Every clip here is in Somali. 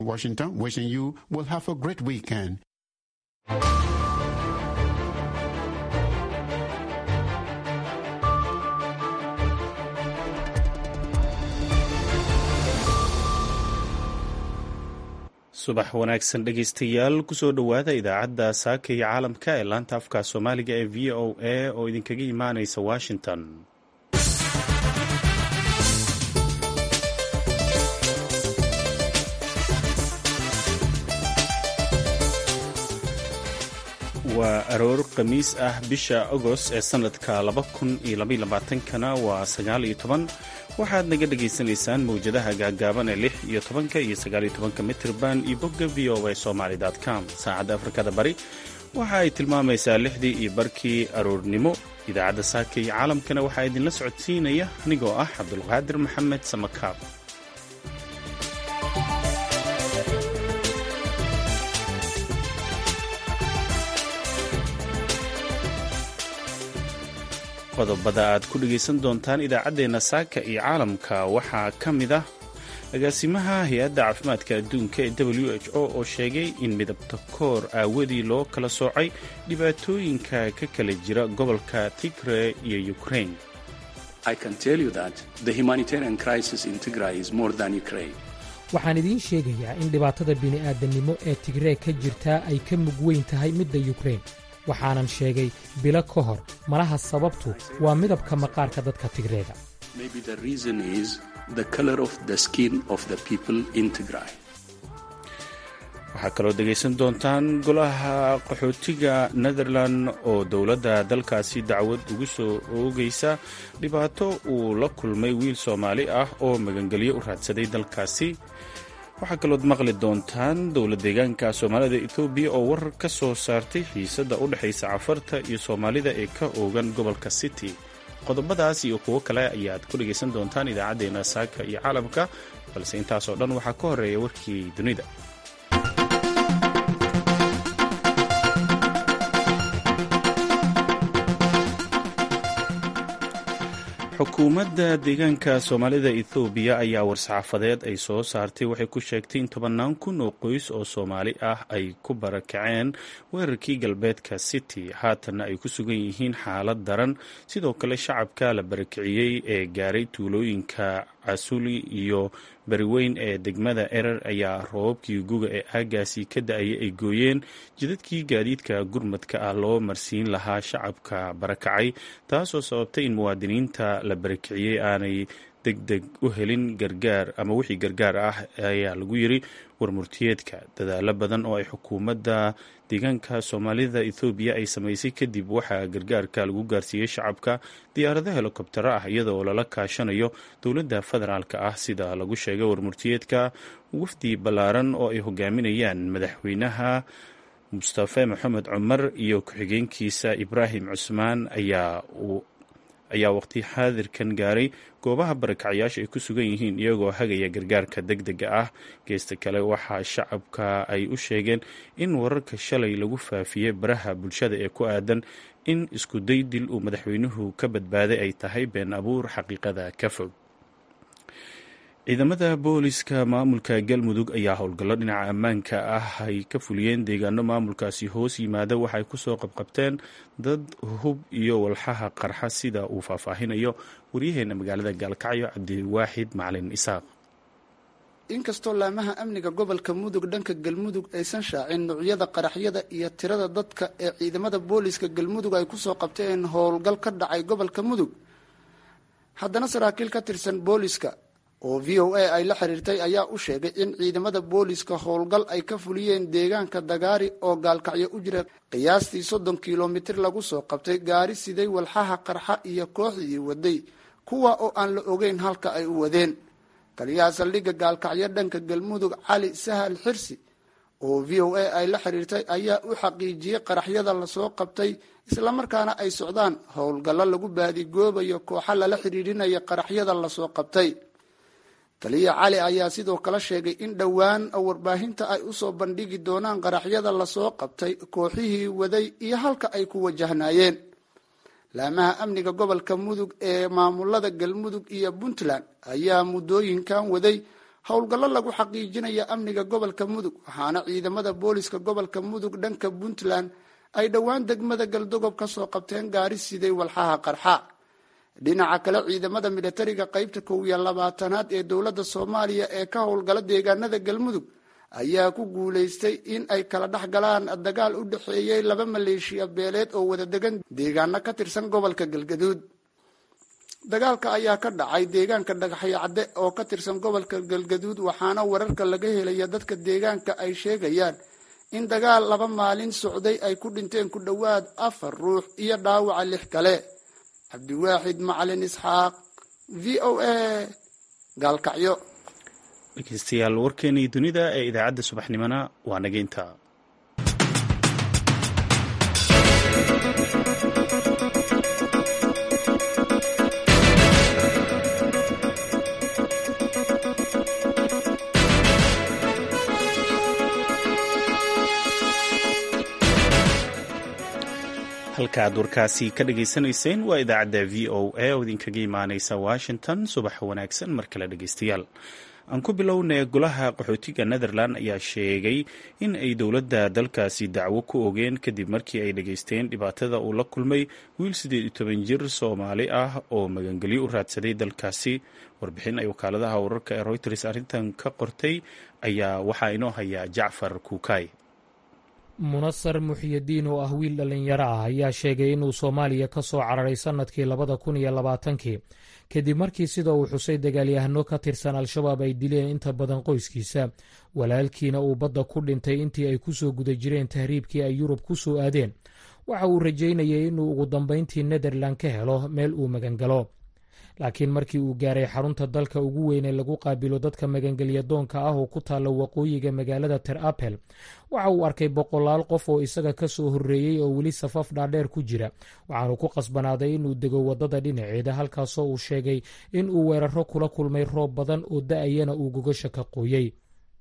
Washington, wishing you will have a great weekend. subax wanaagsan dhegaystayaal kusoo dhowaada idaacadda saaka iyo caalamka ee laanta afka soomaaliga ee v o a oo idinkaga imaanaysa washington waa aroor khamiis ah bisha agost ee sannadka kana waa sagaal iyo toban waxaad naga dhagaysanaysaan mawjadaha gaagaaban ee lix iyo tobanka iyo sagaaliyo tobanka mitrban iyo bogga v o a somaly com saacadda afrikada bari waxa ay tilmaamaysaa lixdii iyo barkii aroornimo idaacadda saaka iyo caalamkana waxaa idinla socodsiinaya anigoo ah cabdulqaadir maxamed samakaab qodobada aad ku dhegaysan doontaan idaacaddeenna saaka iyo caalamka waxaa ka mid ah agaasimaha hay-adda caafimaadka adduunka ee w h o oo sheegay in midabta koor aawadii loo kala soocay dhibaatooyinka ka kala jira gobolka tigre iyo ukraine waxaan idiin sheegayaa in dhibaatada bini'aadannimo ee tigree ka jirtaa ay ka mug weyn tahay midda yukrain waxaanan sheegay bilo ka hor malaha sababtu waa midabka maqaarka dadka tigreega waxaa kaloo dhegaysan doontaan golaha qaxootiga netherland oo dowladda dalkaasi dacwad ugu soo oogaysa dhibaato uu la kulmay wiil soomaali ah oo magangelyo u raadsaday dalkaasi waxaa kalood maqli doontaan dowla deegaanka soomaalida etoobiya oo warar ka soo saartay xiisadda u dhexaysa cafarta iyo soomaalida ee ka oogan gobolka city qodobadaas iyo kuwo kale ayaad ku dhegaysan doontaan idaacaddeenna saaka iyo caalamka balse intaasoo dhan waxaa ka horeeya warkii dunida xukuumadda deegaanka soomaalida ethoobiya ayaa war-saxaafadeed ay soo saartay waxay ku sheegtay in tobannaan kun oo qoys oo soomaali ah ay ku barakaceen weerarkii galbeedka city haatanna ay ku sugan yihiin xaalad daran sidoo kale shacabka la barakiciyey ee gaaray tuulooyinka casuli iyo bariweyn ee degmada erer ayaa roobabkii guga ee aagaasi ka da-ayay ay gooyeen jidadkii gaadiidka gurmadka ah loo marsiin lahaa shacabka barakacay taasoo sababtay in muwaadiniinta la barakiciyey aanay deg deg u helin gargaar ama wixii gargaar ah ayaa lagu yiri warmurtiyeedka dadaalo badan oo ay xukuumadda deegaanka soomaalida ethoobiya ay samaysay kadib waxaa gargaarka lagu gaarsiiyey shacabka diyaarado helikobtero ah iyadoo lala kaashanayo dowladda federaalk ah sida lagu sheegay warmurtiyeedka wafdi ballaaran oo ay hogaaminayaan madaxweynaha mustafe maxamed cumar iyo ku-xigeenkiisa ibraahim cusmaan ayaa ayaa waqti xaadirkan gaaray goobaha barakacyaasha ay ku sugan yihiin iyagoo hagaya gargaarka deg dega ah geesta kale waxaa shacabka ay u sheegeen in wararka shalay lagu faafiyey baraha bulshada ee ku aadan in isku day dil uu madaxweynuhu ka badbaaday ay tahay been abuur xaqiiqada ka fog ciidamada booliska maamulka galmudug ayaa howlgallo dhinaca ammaanka ah ay ka fuliyeen deegaano maamulkaasi hoos yimaada waxay kusoo qabqabteen dad hub iyo walxaha qarxa sida uu faahfaahinayo waryaheena magaalada gaalkacyo cabdiwaaxid macalin isaaq inkastoo laamaha amniga gobolka mudug dhanka galmudug aysan shaacin nuucyada qaraxyada iyo tirada dadka ee ciidamada booliska galmudug ay kusoo qabteen howlgal ka dhacay gobolka mudug haddana saraakiil ka tirsan booliska oo v o a ay la xiriirtay ayaa u sheegay in ciidamada booliska howlgal ay ka fuliyeen deegaanka dagaari oo gaalkacyo u jira qiyaastii soddon kilomitir lagu soo qabtay gaari siday walxaha qarxa iyo kooxdii waday kuwa oo aan la ogeyn halka ay u wadeen taliyaha saldhigga gaalkacyo dhanka galmudug cali sahal xirsi oo v o a ay la xiriirtay ayaa u xaqiijiyey qaraxyada lasoo qabtay islamarkaana ay socdaan howlgallo lagu baadigoobayo kooxa lala xiriirinaya qaraxyada lasoo qabtay taliya cali ayaa sidoo kale sheegay in dhowaan warbaahinta ay usoo bandhigi doonaan qaraxyada lasoo qabtay kooxihii waday iyo halka ay ku wajahnaayeen laamaha amniga gobolka mudug ee maamulada galmudug iyo puntland ayaa muddooyinkan waday howlgallo lagu xaqiijinaya amniga gobolka mudug waxaana ciidamada booliska gobolka mudug dhanka puntland ay dhowaan degmada galdogob ka soo qabteen gaari siday walxaha qarxa dhinaca kale ciidamada militariga qaybta kow iyo labaatanaad ee dowladda soomaaliya ee ka howlgala deegaanada galmudug ayaa ku guulaystay in ay kala dhex galaan dagaal u dhexeeyey laba maleeshiya beeleed oo wada degan deegaano ka tirsan gobolka galgaduud dagaalka ayaa ka dhacay deegaanka dhagaxyo cadde oo ka tirsan gobolka galgaduud waxaana wararka laga helaya dadka deegaanka ay sheegayaan in dagaal laba maalin socday ay ku dhinteen ku dhowaad afar ruux iyo dhaawaca lix kale cabdiwaaxid macalin isxaaq v o a gaalkacyo dhegeystayaal warkeenii dunida ee idaacadda subaxnimona waa nageynta halka aad warkaasi ka dhageysanayseen waa idaacadda v o a oo idinkaga imaaneysa washington subax wanaagsan mar kale dhegeystayaal aan ku bilownay golaha qaxootiga netherland ayaa sheegay in ay dowladda dalkaasi dacwo ku ogeen kadib markii ay dhageysteen dhibaatada uu la kulmay wiil siddeed iyo toban jir soomaali ah oo magangelyo u raadsaday dalkaasi warbixin ay wakaaladaha wararka ee reuters arrintan ka qortay ayaa waxaa inoo hayaa jacfar kuukay munasar muxyidiin oo ah wiil dhallinyaro ah ayaa sheegay inuu soomaaliya ka soo cararay sannadkii labada kun iyo labaatankii kadib markii sida uu xusay dagaalyahano ka tirsan al-shabaab ay dileen inta badan qoyskiisa walaalkiina uu badda ku dhintay intii ay ku soo guda jireen tahriibkii ay yurub ku soo aadeen waxa uu rajaynayay inuu ugu dambayntii netherland ka helo meel uu magangalo laakiin markii uu gaaray xarunta dalka ugu weyn ee lagu qaabilo dadka magangelya doonka ah oo ku taalla waqooyiga magaalada ter apel waxa uu arkay boqolaal qof oo isaga ka soo horreeyey oo weli safaf dhaadheer ku jira waxaanu ku qasbanaaday inuu dego waddada dhinaceeda halkaasoo uu sheegay in uu weeraro kula kulmay roob badan oo da-ayana uu gogasha ka qooyey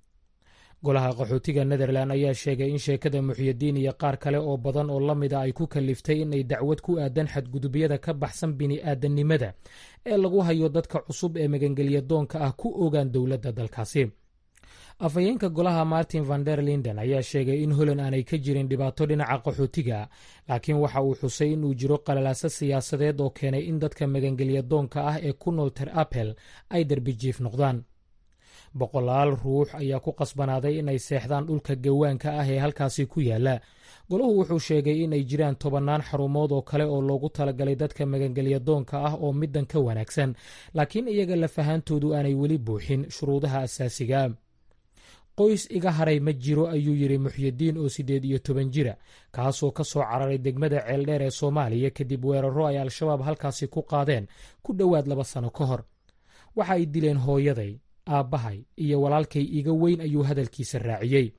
golaha qaxootiga netherland ayaa sheegay in sheekada muxyidiin iyo qaar kale oo badan oo la mida ay ku kaliftay inay dacwad ku aadan xadgudubyada ka baxsan bini'aadanimada ee lagu hayo dadka cusub ee magangelya doonka ah ku ogaan dowladda dalkaasi afhayeenka golaha martin van der linden ayaa sheegay in holand aanay ka jirin dhibaato dhinaca qaxootiga laakiin waxa uu xusay inuu jiro qalalaaso siyaasadeed oo keenay in dadka magangelya doonka ah ee ku nool ter apel ay derbijiif noqdaan boqolaal ruux ayaa ku qasbanaaday inay seexdaan dhulka gawaanka ah ee halkaasi ku yaala golahu wuxuu sheegay inay jiraan tobannaan xarumood oo kale oo loogu talagalay dadka magangelya doonka ah oo middan ka wanaagsan laakiin iyaga lafahaantoodu aanay weli buuxin shuruudaha asaasiga qoys iga haray ma jiro ayuu yidhi muxyidiin oo siddeed iyo toban jira kaasoo ka soo cararay degmada ceeldheer ee soomaaliya kadib weeraro ay al-shabaab halkaasi ku qaadeen ku dhowaad laba sano ka hor waxa ay dileen hooyaday aabbahay iyo walaalkay iga weyn ayuu hadalkiisa raaciyey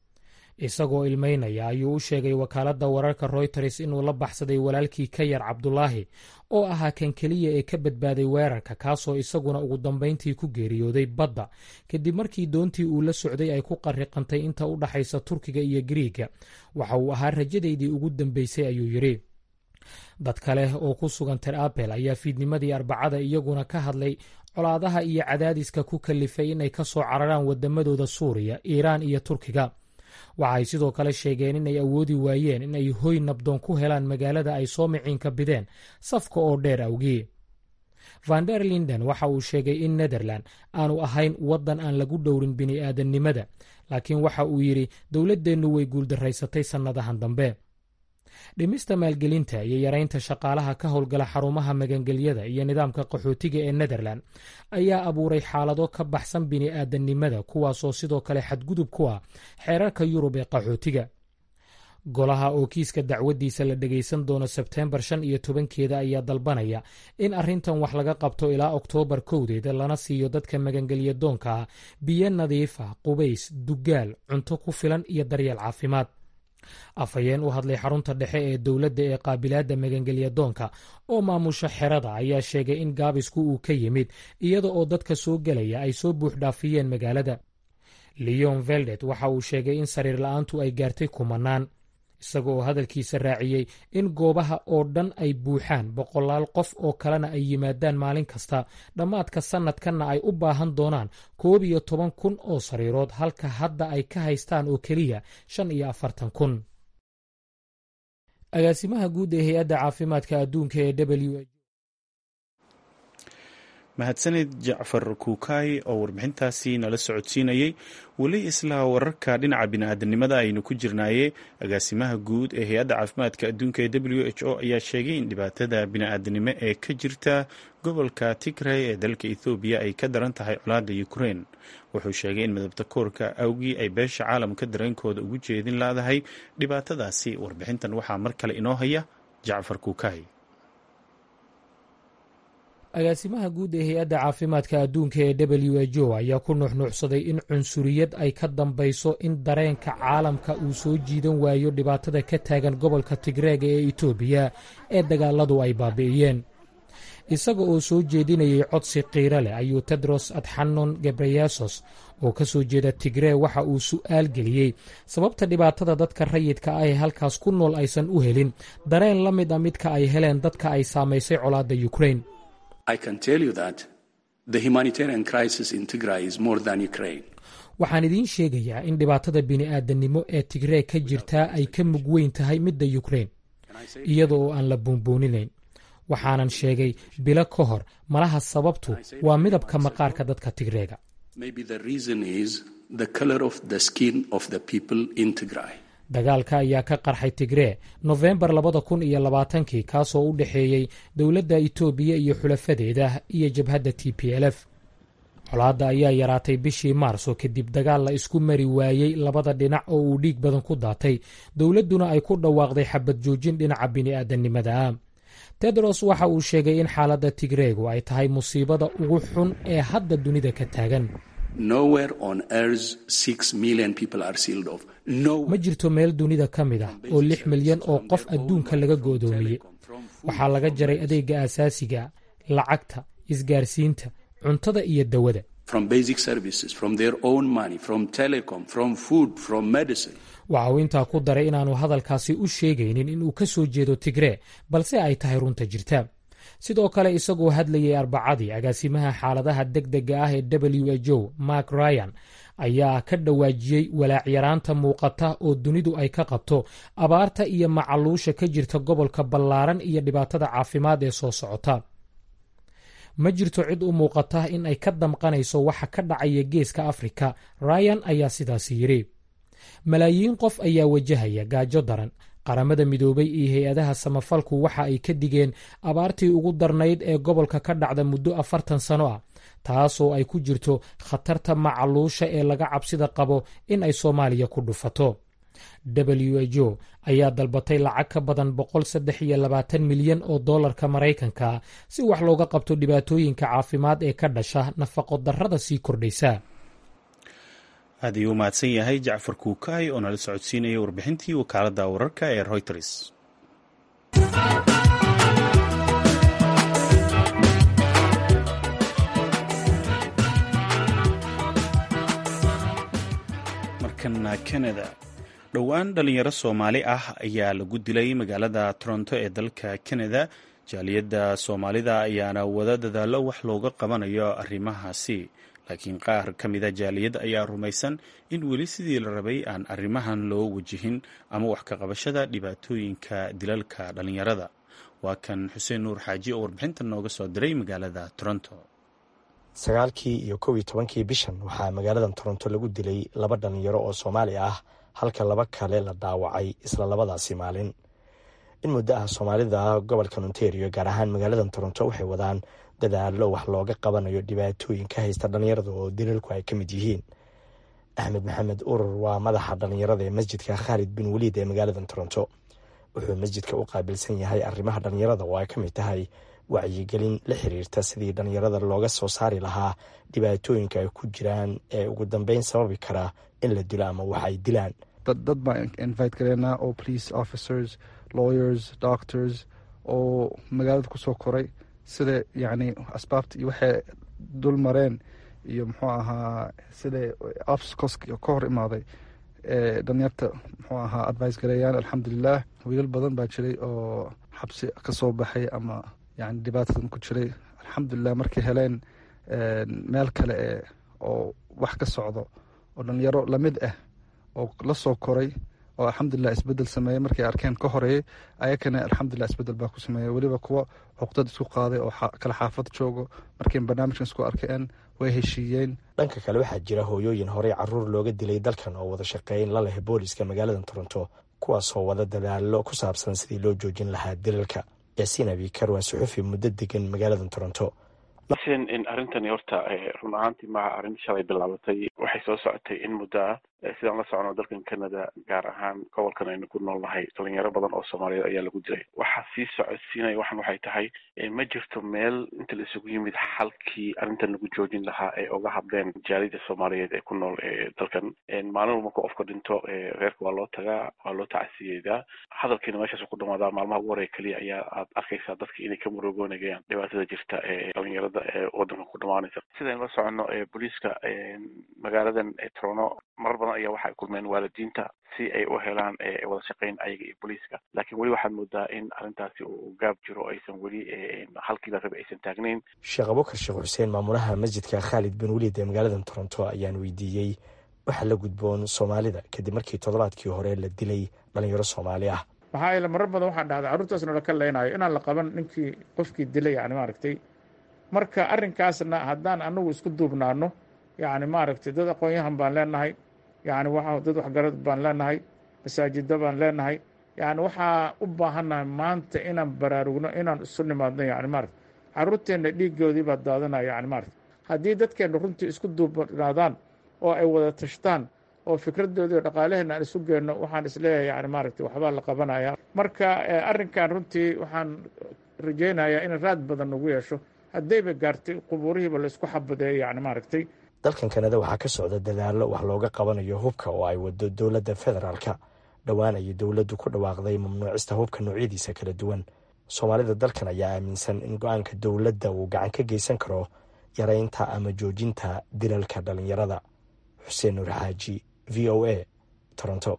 isagoo ilmaynaya ayuu u sheegay wakaaladda wararka royters inuu la baxsaday walaalkii ka yar cabdulaahi oo ahaa kan keliya ee ka badbaaday weerarka kaasoo isaguna ugu dambayntii ku geeriyooday badda kadib markii doontii uu la socday ay ku qarriqantay inta u dhaxaysa turkiga iyo gariiga waxa uu ahaa rajadaydii ugu dambaysay ayuu yidhi dad kale oo ku sugan ter apel ayaa fiidnimadii arbacada iyaguna ka hadlay colaadaha iyo cadaadiska ku kalifay inay ka soo cararaan waddamadooda suuriya iiraan iyo turkiga waxay sidoo kale sheegeen inay awoodi waayeen in ay hoy nabdoon ku helaan magaalada ay soo miciinka bideen safka oo dheer awgii van der linden waxa uu sheegay in netherland aanu ahayn waddan aan lagu dhowrin bini'aadannimada laakiin waxa uu yidhi dowladdeennu way guuldaraysatay sannadahan dambe dhimista maalgelinta iyo yaraynta shaqaalaha ka howlgala xarumaha magangelyada iyo nidaamka qaxootiga ee netherland ayaa abuuray xaalado ka baxsan bini'aadanimada kuwaasoo sidoo kale xadgudub ku ah xeerarka yurub ee qaxootiga golaha oo kiiska dacwaddiisa la dhegaysan doono sebteembar shan iyo tobankeeda ayaa dalbanaya in arrintan wax laga qabto ilaa oktoobar kowdeeda lana siiyo dadka magangelya doonka ah biyo nadiif ah qubays dugaal cunto ku filan iyo daryeel caafimaad afhayeen u hadlay xarunta dhexe ee dowladda ee qaabilaadda magangelya doonka oo maamusha xerada ayaa sheegay in gaabisku uu ka yimid iyada oo dadka soo gelaya ay soo buuxdhaafiyeen magaalada leon veldet waxa uu sheegay in sariir la-aantu ay gaartay kumanaan isaga oo hadalkiisa raaciyey in goobaha oo dhan ay buuxaan boqolaal qof oo kalena ay yimaadaan maalin kasta dhammaadka sannadkanna ay u baahan doonaan koob iyo toban kun oo sariirood halka hadda ay ka haystaan oo keliya shan iyo afartan kun agaasimaha guud ee hay-adda caafimaadka adduunka ee w mahadsanid jacfar kuukaay oo warbixintaasi nala socodsiinayey weli isla wararka dhinaca bini-aadanimada aynu ku jirnaaye agaasimaha guud ee hay-adda caafimaadka adduunka ee w h o ayaa sheegay in dhibaatada bini-aadanimo ee ka jirta gobolka tigray ee dalka ethoobiya ay ka daran tahay colaada ukrein wuxuu sheegay in midabta koorka awgii ay beesha caalamka dareenkooda ugu jeedin laadahay dhibaatadaasi warbixintan waxaa mar kale inoo haya jacfar kuukaay agaasimaha guud ee hay-adda caafimaadka adduunka ee w h o ayaa ku nuuxnuuxsaday in cunsuriyad ay ka dambayso in dareenka caalamka uu soo jiidan waayo dhibaatada ka taagan gobolka tigreega ee etoobiya ee dagaaladu ay baabi'iyeen isaga oo soo jeedinayay codsi qiiro leh ayuu tedros adxanon gebreyesos oo ka soo jeeda tigree waxa uu su'aal geliyey sababta dhibaatada dadka rayidka ah ee halkaas ku nool aysan u helin dareen la mid a midka ay heleen dadka ay saamaysay colaadda ukrain waxaan idiin sheegayaa in dhibaatada bini'aadanimo ee tigree ka jirtaa ay ka mug weyn tahay midda yukrein iyada oo aan la buunbuuninayn waxaanan sheegay bilo ka hor malaha sababtu waa midabka maqaarka dadka tigreega dagaalka ayaa ka qarxay tigree nofembar labada kun iyo labaatankii kaasoo u dhexeeyey dowladda itoobiya iyo xulafadeeda iyo jabhadda t p l f colaadda ayaa yaraatay bishii maarso kadib dagaal la isku mari waayey labada dhinac oo uu dhiig badan ku daatay dowladduna ay ku dhawaaqday xabad joojin dhinaca bini'aadanimada ah tedros waxa uu sheegay in xaaladda tigreegu ay tahay musiibada ugu xun ee hadda dunida ka taagan ma jirto meel dunida ka mid ah oo lix milyan oo qof adduunka laga go'doomiyey waxaa laga jaray adeegga aasaasiga lacagta isgaarsiinta cuntada iyo dawada waxa uu intaa ku daray inaanu hadalkaasi u sheegaynin inuu ka soo jeedo tigree balse ay tahay runta jirta sidoo kale isagoo hadlayay arbacadii agaasimaha xaaladaha degdega ah ee w h o mark ryan ayaa ka dhawaajiyey walaacyaraanta muuqata oo dunidu ay ka qabto abaarta iyo macaluusha ka jirta gobolka ballaaran iyo dhibaatada caafimaad ee soo socota ma jirto cid u muuqata in ay ka damqanayso waxa ka dhacaya geeska afrika ryan ayaa sidaas yidhi malaayiin qof ayaa wajahaya gaajo daran qaramada midoobay iyo hay-adaha samafalku waxa ay ka digeen abaartii ugu darnayd ee gobolka ka dhacda muddo afartan sano ah taasoo ay ku jirto khatarta macaluusha ee laga cabsida qabo in ay soomaaliya ku dhufato w h o ayaa dalbatay lacag ka badan boqol saddex iyo labaatan milyan oo dollarka maraykanka si wax looga qabto dhibaatooyinka caafimaad ee ka dhasha nafaqo darrada sii kordhaysa aad ayuu u mahadsan yahay jacfar kuukaay oo nala socodsiinaya warbixintii wakaaladda wararka ee reuters markana canada dhowaan dhalinyaro soomaali ah ayaa lagu dilay magaalada toronto ee dalka canada jaaliyadda soomaalida ayaana wada dadaallo wax looga qabanayo arrimahaasi laakiin qaar ka mida jaaliyadda ayaa rumaysan in weli sidii la rabay aan arrimahan loo wajihin ama wax ka qabashada dhibaatooyinka dilalka dhalinyarada waa kan xuseen nuur xaaji oo warbixintan nooga soo diray magaalada toronto sagaalkii iyo kow iyo tobankii bishan waxaa magaaladan toronto lagu dilay laba dhalinyaro oo soomaali ah halka laba kale la dhaawacay isla labadaasi maalin in muddo ah soomaalida gobolkan ontario gaar ahaan magaaladan toronto waxay wadaan dadaallo wax looga qabanayo dhibaatooyinka haysta dhalinyarada oo dilalku ay ka mid yihiin axmed maxamed urur waa madaxa dhalinyarada ee masjidka khaalid bin waliid ee magaaladan toronto wuxuu masjidka u qaabilsan yahay arrimaha dhalinyarada oo ay ka mid tahay wacyigelin la xiriirta sidii dhalinyarada looga soo saari lahaa dhibaatooyinka ay ku jiraan ee ugu dambeyn sababi karaa in la dilo ama wax ay dilaan dad baan invite gareynaa oo police officers lawyers doctors oo magaalada kusoo koray sida yacni asbaabta iyo waxay dul mareen iyo muxuu ahaa sida obstacles ka hor imaaday dhalinyarta muxuu ahaa advice gareeyaan alxamdulilah wiilal badan baa jiray oo xabsi kasoo baxay ama yani dhibaatadan ku jiray alxamdulilah markay heleen meel kale e oo wax ka socdo oo dhalinyaro lamid ah oo la soo koray oo alxamdulilah isbedel sameeyey markay arkeen ka horeeyey ayakana alxamdulilah isbedel baa ku sameeyey weliba kuwa cuqdad isku qaaday oo kala xaafad joogo markay barnaamijkan isku arkeen way heshiiyeen dhanka kale waxaa jira hooyooyin horey caruur looga dilay dalkan oo wada shaqeyn la leh booliska magaalada toronto kuwaasoo wada dadaalo ku saabsan sidii loo joojin lahaa dilalka yaasiin abikar waa suxufi muddo degan magaalada toronto in arrintani horta run ahaantii maha arrin shalay bilaabatay waxay soo socotay in muddo ah sidaan la socono dalkan canada gaar ahaan gobolkan aynu ku nool nahay dhalinyaro badan oo soomaaliyeed ayaa lagu dilay waxaa sii socodsiinaya waxan waxay tahay ma jirto meel inta la isugu yimid xalkii arrintan lagu joojin lahaa ee uga hadleen jaalida soomaaliyeed ee ku nool dalkan maalin walba marka qofka dhinto reerka waa loo tagaa waa loo tacasiyeedaa hadalkiina meeshaas ku dhamaadaa maalmaha ugu horeya keliya ayaa aad arkaysaa dadka inay ka murugoonayaan dhibaatada jirta ee dhalinyarada ee wadanka ku dhamaanaysa sidaynu la socono booliiska magaaladan torono marar badan ayaa waxay kulmeen waalidiinta si ay u helaan wada shaqeyn ayaga iyo booliiska laakiin weli waxaad moodaa in arrintaasi uu gaab jiro aysan weli halkii la rabay aysan taagnayn sheekh abukar sheekh xuseen maamulaha masjidka khaalid bin weliid ee magaalada toronto ayaan weydiiyey waxa la gudboon soomaalida kadib markii toddobaadkii hore la dilay dhalinyaro soomaali ah maxaa yeele marar badan waxaa dhahday carruurtaasna laka leynayo inaan la qaban ninkii qofkii dilay yani maaragtay marka arrinkaasna haddaan anagu isku duubnaano yani maaragtay dad aqoon-yahan baan leenahay yani waa dad waxgarad baan leenahay masaajida baan leenahay yani waxaa u baahannahay maanta inaan baraarugno inaan isu nimaadno yani maarata carruurteenna dhiigoodii baa daadanaya yani maarata haddii dadkeenna runtii isku duubnaadaan oo ay wada tashtaan oo fikradoodii o dhaqaalaheena aan isu geenno waxaan isleeyahay yani maaragtay waxbaa la qabanaya marka arrinkan runtii waxaan rajaynayaa in raad badan nagu yeesho haddayba gaartay qubuurihiiba laysku xabadeeyo yani maaragtay dalkan kanada waxaa ka socda dadaallo wax looga qabanayo hubka oo ay wado dowladda federaalka dhowaan ayay dowladdu ku dhawaaqday mamnuucista hubka noocyadiisa kala duwan soomaalida dalkan ayaa aaminsan in go-aanka dowladda uu gacan ka geysan karo yareynta ama joojinta dilalka dhalinyarada xuseen nuur xaaji v o a toronto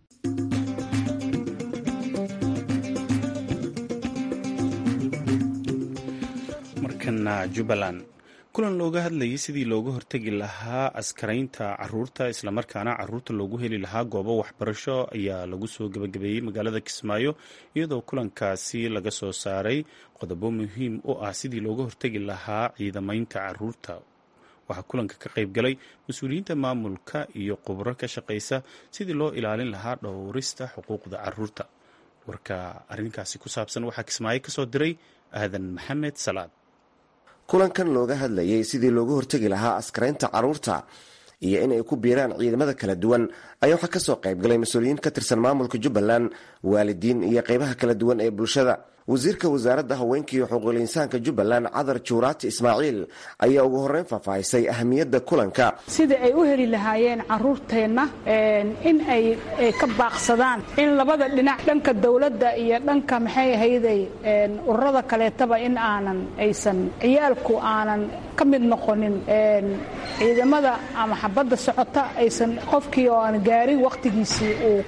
markana jubbaland kulan looga hadlayay sidii looga hortegi lahaa askaraynta caruurta islamarkaana caruurta loogu heli lahaa goobo waxbarasho ayaa lagu soo gebagabeeyey magaalada kismaayo iyadoo kulankaasi laga soo saaray qodobo muhiim u ah sidii looga hortegi lahaa ciidamaynta caruurta waxaa kulanka ka qayb galay mas-uuliyiinta maamulka iyo khubro ka shaqaysa sidii loo ilaalin lahaa dhowrista xuquuqda caruurta warka arrinkaasi ku saabsan waxaa kismaayo kasoo diray aadan maxamed salaad kulankan looga hadlayay sidii looga hortegi lahaa askaraynta caruurta iyo in ay ku biiraan ciidamada kala duwan ayaa waxaa kasoo qaybgalay mas-uuliyiin ka tirsan maamulka jubbaland waalidiin iyo qeybaha kala duwan ee bulshada wasiirka wasaaradda haweenka iyo xuquuqul insaanka jubbaland cadar juuraati ismaaciil ayaa ugu horreyn faahfaahisay ahamiyadda kulanka sidai ay u heli lahaayeen caruurteenna in ay ka baaqsadaan in labada dhinac dhanka dowladda iyo dhanka maxay ahayday ururada kaleetaba in aanan aysan ciyaalku aanan ka mid noqonin ciidamada ama xabadda socota aysan qofkii oo aan gaarin wakhtigiisii uu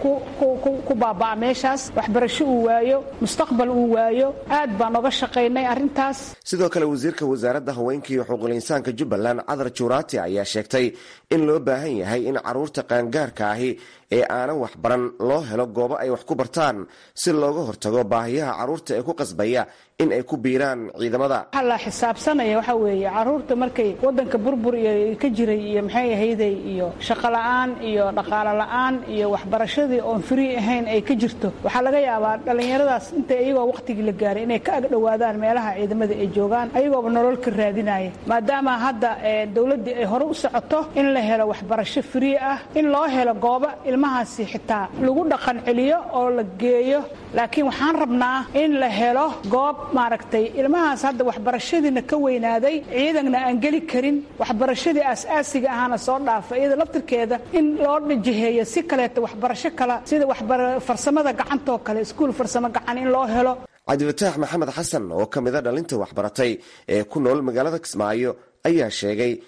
ku baaba'a meeshaas waxbarasho uu waayo mustaqbal uu waayo aad baan oga shaqaynay arrintaas sidoo kale wasiirka wasaaradda haweenka iyo xuquuqul insaanka jubbaland cadar juuraati ayaa sheegtay in loo baahan yahay in caruurta qaangaarka ahi ee aanan waxbaran loo helo goobo ay wax ku bartaan si looga hortago baahiyaha caruurta ee ku qasbaya in ay ku biiraan ciidamada waxaa la xisaabsanaya waxaa weeye caruurta markay waddanka burbur iyo ka jiray iyo maxay ahayday iyo shaqo la'aan iyo dhaqaalo la'aan iyo waxbarashadii oon free ahayn ay ka jirto waxaa laga yaabaa dhallinyaradaas inta iyagoo wakhtigii la gaaray inay ka agdhowaadaan meelaha ciidamada ay joogaan ayagooba nolol ka raadinaya maadaama hadda dowladdii ay hore u socoto in la helo waxbarasho free ah in loo helo goobo ilmahaasi xitaa lagu dhaqan celiyo oo la geeyo laakiin waxaan rabnaa in la helo goob maaragtay ilmahaas hadda waxbarashadiina ka weynaaday ciidanna aan geli karin waxbarashadii aas-aasiga ahaana soo dhaafa iyada laftirkeeda in loo dhajiheeyo si kaleeto waxbarasho kale sida farsamada gacantoo kale iskuul farsamo gacan in loo helo cabdifataax maxamed xasan oo ka mida dhalinta waxbaratay ee ku nool magaalada kismaayo ayaa sheegay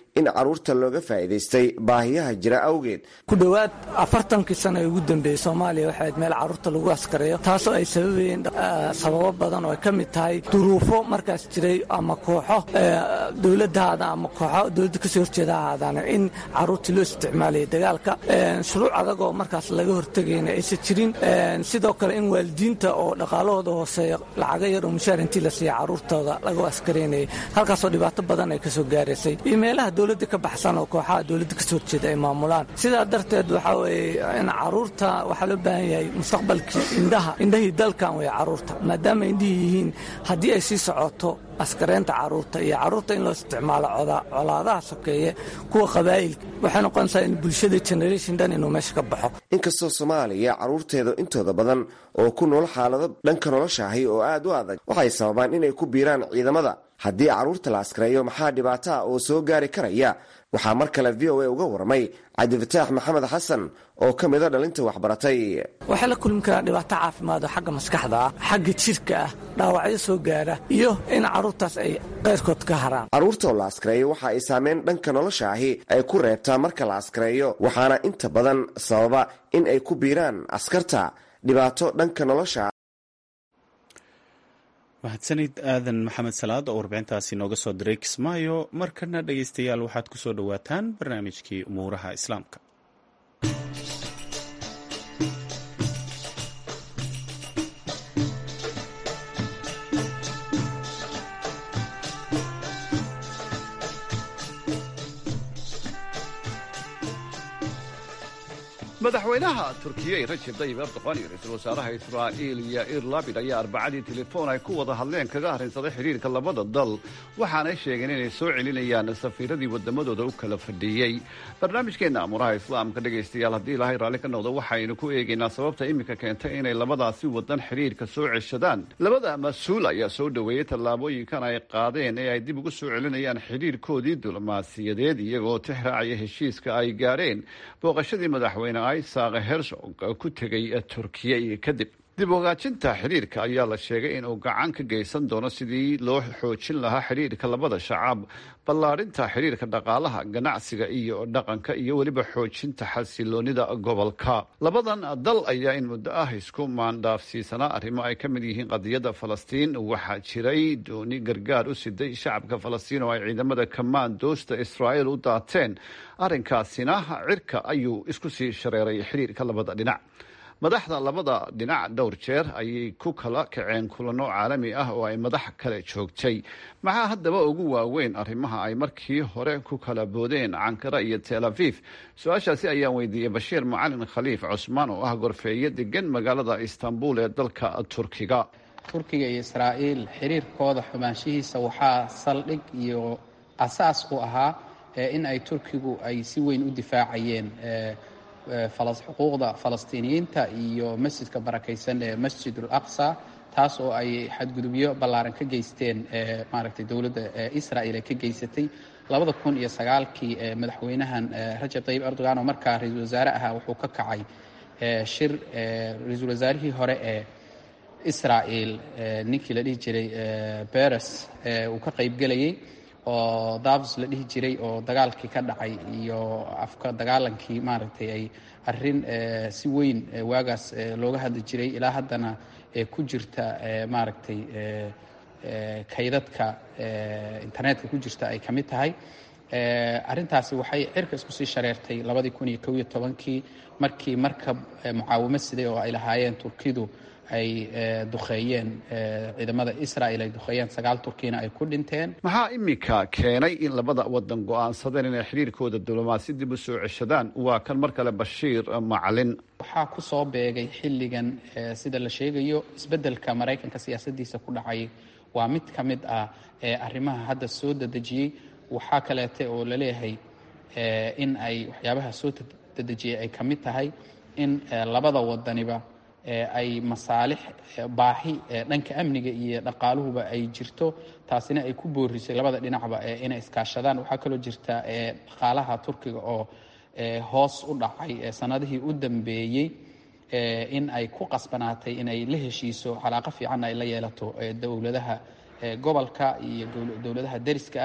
in carruurta looga faa'iidaystay baahiyaha jira awgeed ku dhowaad afartankii sano ee ugu dambeeyey soomaaliya waxay ahayd meel carruurta lagu askareeyo taasoo ay sababayeen sababo badan oo ay ka mid tahay duruufo markaas jiray ama kooxo dowladdahaada ama kooxo dowladda kasoo horjeeda ahaadaan in carruurtii loo isticmaalayay dagaalka shuruuc adagoo markaas laga hortegayna aysan jirin sidoo kale in waalidiinta oo dhaqaalahooda hooseeya lacaga yar oo mushaar intii la siiya carruurtooda lagu askareynayay halkaasoo dhibaato badan ay kasoo gaaraysay iyo meelaha dowladda ka baxsan oo kooxaha dowladda kasoo horjeeda ay maamulaan sidaa darteed waxaa weeye in carruurta waxaa loo baahan yahay mustaqbalkii indhaha indhahii dalkan weeye carruurta maadaama indhihii yihiin haddii ay sii socoto askareynta carruurta iyo carruurta in loo isticmaalo colaadaha sokeeye kuwa qabaa'ilka waxay noqonaysaa in bulshada generation dhan inuu meesha ka baxo inkastoo soomaaliya carruurteeda intooda badan oo ku nool xaalado dhanka nolosha ahi oo aad u adag waxay sababaan inay ku biiraan ciidamada haddii carruurta la askareeyo maxaa dhibaato ah oo soo gaari karaya waxaa mar kale v o a uga warramay cabdifataax maxamed xasan oo ka mida dhalinta waxbaratay waxay la kulmi karaan dhibaato caafimaad oo xagga maskaxda ah xagga jirka ah dhaawacyo soo gaara iyo in carruurtaas ay qayrkood ka haraan carruurta oo la askareeyo waxa ay saameyn dhanka nolosha ahi ay ku reebtaa marka la askareeyo waxaana inta badan sababa in ay ku biiraan askarta dhibaato dhanka nolosha mahadsanid aadan maxamed salaad oo warbixintaasi nooga soo diray kismaayo markana dhegaystayaal waxaad ku soo dhowaataan barnaamijkii umuuraha islaamka madaxweynaha turkiya rajeb tayib erdoqan iyo ra-iisul wasaaraha israa'iil yair labid ayaa arbacadii telefoon ay ku wada hadleen kaga arrinsaday xidhiirka labada dal waxaanay sheegeen inay soo celinayaan safiiradii waddamadooda u kala fadhiiyey barnaamijkeenna amuuraha islaamka dhegaystayaal haddii ilaahay raalli ka noqdo waxaynu ku eegaynaa sababta iminka keentay inay labadaasi waddan xidhiirka soo ceshadaan labada mas-uul ayaa soo dhoweeyey tallaabooyinkan ay qaadeen ee ay dib ugu soo celinayaan xidhiirkoodii diblomaasiyadeed iyagoo tixraacaya heshiiska ay gaadheen booqashadii madaxweyne isaq hersog ku tegay turkiya iyo kadib dib ogaajinta xidhiirka ayaa la sheegay inuu gacan ka geysan doono sidii loo xoojin lahaa xidhiirka labada shacab ballaadhinta xidhiirka dhaqaalaha ganacsiga iyo dhaqanka iyo weliba xoojinta xasiloonida gobolka labadan dal ayaa in muddo ah isku maandhaafsiisanaa arrimo ay ka mid yihiin qadiyadda falastiin waxaa jiray dooni gargaar u siday shacabka falastiin oo ay ciidamada kamaandoosta israa'iil u daateen arrinkaasina cirka ayuu isku sii shareeray xidhiirka labada dhinac madaxda labada dhinac dhowr jeer ayay ku kala kaceen kulano caalami ah oo ay madax kale joogtay maxaa haddaba ugu waaweyn arrimaha ay markii hore ku kala boodeen cankara iyo tel aviv su-aashaasi ayaan weydiiyey bashiir macalin khaliif cusmaan oo ah gorfeeye degan magaalada istanbul ee dalka turkiga turkiga iyo israa'iil xiriirkooda xumaanshihiisa waxaa saldhig iyo asaas u ahaa in ay turkigu ay si weyn u difaacayeen xuquuqda falastiiniyiinta iyo masjidka barakaysan ee masjid ul aqsa taas oo ay xadgudubyo ballaaran ka geysteen maaragtay dowladda israa'iil ay ka geysatay labada kun iyo sagaalkii madaxweynahan rajab tayyib erdogan oo markaa ra-iisul wasaare ahaa wuxuu ka kacay shir ra-iisul wasaarihii hore ee israa'iil ninkii la dhihi jiray beres uu ka qaybgelayay oo davs la dhihi jiray oo dagaalkii ka dhacay iyo afka dagaalankii maaragtay ay arrin si weyn waagaas looga hadli jiray ilaa haddana ku jirta maaragtay kaydadka internetka ku jirta ay ka mid tahay arrintaasi waxay cirka isku sii shareertay labadii kun iyo kow iyo tobankii markii markab mucaawimo siday oo ay lahaayeen turkidu ay duqeeyeen ciidamada israa'iil ay duqeeyeen sagaal turkiyana ay ku dhinteen maxaa iminka keenay in labada wadan go-aansadeen inay xidhiirkooda diblomaasi dib u soo ceshadaan waa kan mar kale bashiir macalin waxaa ku soo beegay xilligan sida la sheegayo isbeddelka maraykanka siyaasaddiisa ku dhacay waa mid ka mid ah arrimaha hadda soo dedejiyey waxaa kaleete oo laleeyahay in ay waxyaabaha soo dedejiyey ay ka mid tahay in labada wadaniba ay masaalix baahi dhanka amniga iyo dhaqaaluhuba ay jirto taasina ay ku boorisay labada dhinacba inay iskaashadaan waxaa kaloo jirta dhaqaalaha turkiga oo hoos u dhacay sanadihii u dambeeyey in ay ku qasbanaatay inay la heshiiso calaaqo fiican ay la yeelato dowladaha gobolka iyo dowladaha deriska ah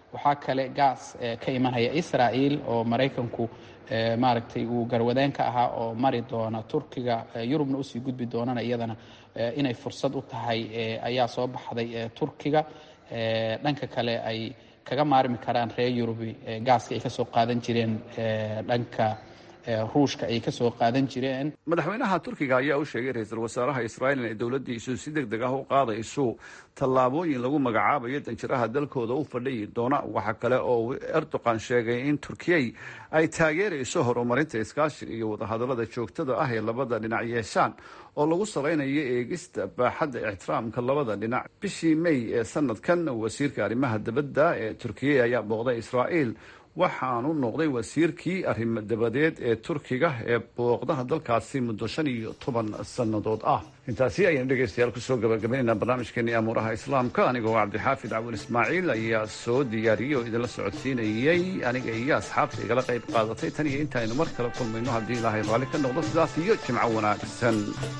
waxaa kale gaas ka imanaya israel oo maraykanku maaragtay uu garwadeen ka ahaa oo mari doona turkiga yurubna usii gudbi doonana iyadana inay fursad u tahay ayaa soo baxday turkiga dhanka kale ay kaga maarmi karaan reer yurubi gaaska ay kasoo qaadan jireen dhanka ruushka ay kasoo qaadan jireen madaxweynaha turkiga ayaa u sheegay ra-iisul wasaaraha israa'iil inay dowladdiisu si deg deg ah u qaadayso tallaabooyin lagu magacaabayo danjiraha dalkooda u fadhiyi doona waxaa kale oo erdogan sheegay in turkiyey ay taageerayso horumarinta iskaashiga iyo wadahadallada joogtada ah ee labada dhinac yeeshaan oo lagu salaynayo eegista baaxadda ixtiraamka labada dhinac bishii may ee sanadkan wasiirka arrimaha dibadda ee turkiya ayaa booqday israa'iil waxaanu noqday wasiirkii arrimo dabadeed ee turkiga ee booqdaha dalkaasi muddo shan iyo toban sannadood ah intaasi ayaynu dhegaystayaal kusoo gabagabaynaynaa barnaamijkeenii amuuraha islaamka anigoo cabdixaafid cawin ismaaciil ayaa soo diyaariyey oo idinla socodsiinayey aniga iyo asxaabta igala qayb qaadatay tan iyo intaaynu mar kale kulmayno haddii ilaahay raalli ka noqdo sidaas iyo jimco wanaagsan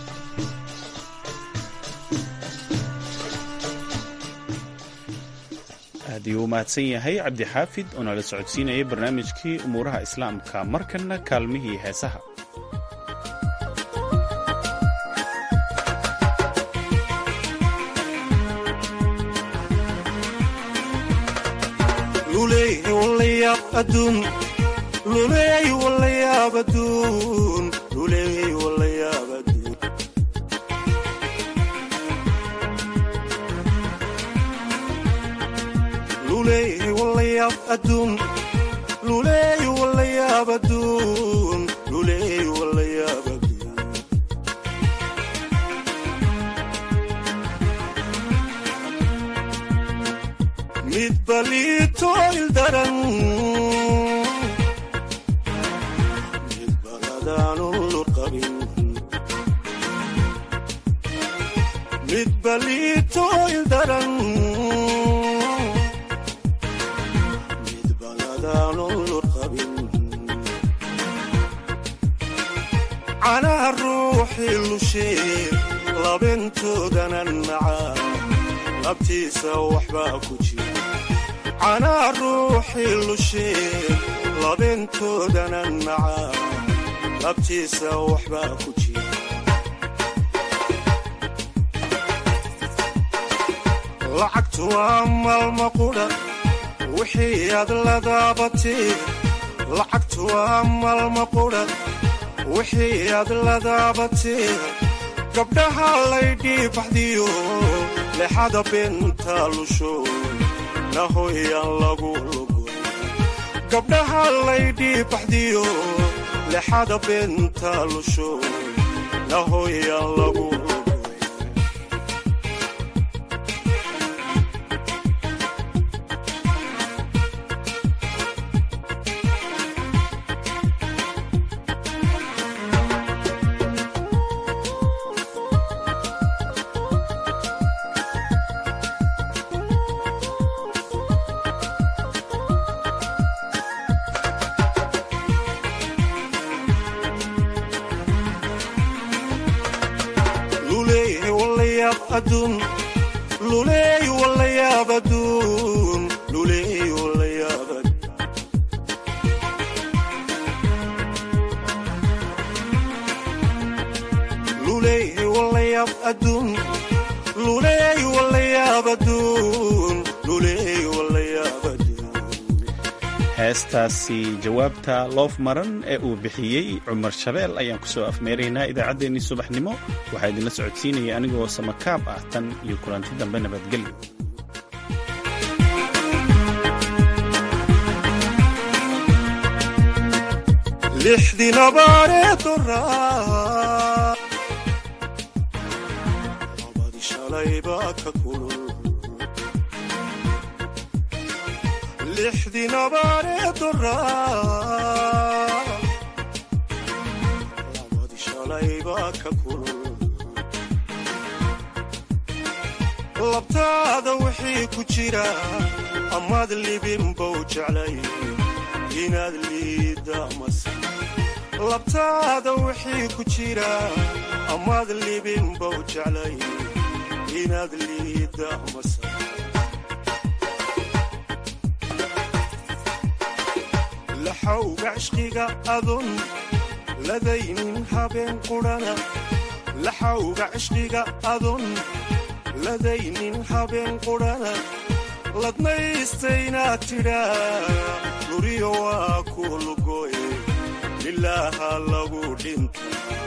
aad iyuu u mahadsan yahay cabdixaafid oo nala socodsiinayay barnaamijkii umuuraha islaamka markanna kaalmihii heesaha lacagtu waa maalma qudha wixii aad la daabatee lacagtu waa maalma qudha wixii aad la daabatee gabdhaha laydhii baxdiyo lexada beenta lusho nahoyaan lagu lugo gabdhaha laydhii baxdiyo lexada beenta lusho nahoyaan lagu heestaasi jawaabta loof maran ee uu bixiyey cumar shabeel ayaan kusoo afmeeraynaa idaacaddeenii subaxnimo waxaa idinla socodsiinaya anigoo samakaab ah tan iyo kulanti dambe nabadgelyo labadi shalaybaa ka kulul labtaada wixii ku jira amaad libinbow jeclay inaad liidda mase labtaada wixii ku jira amaad libinbow jeclay inaad liidda mase laxawga cishqiga adun ladaynin habeen qudhana laxawga cishqiga adun ladaynin habeen qudhana ladnaystaynaad tidhaa luriyo waa ku lugoye ilaaha lagu dhinta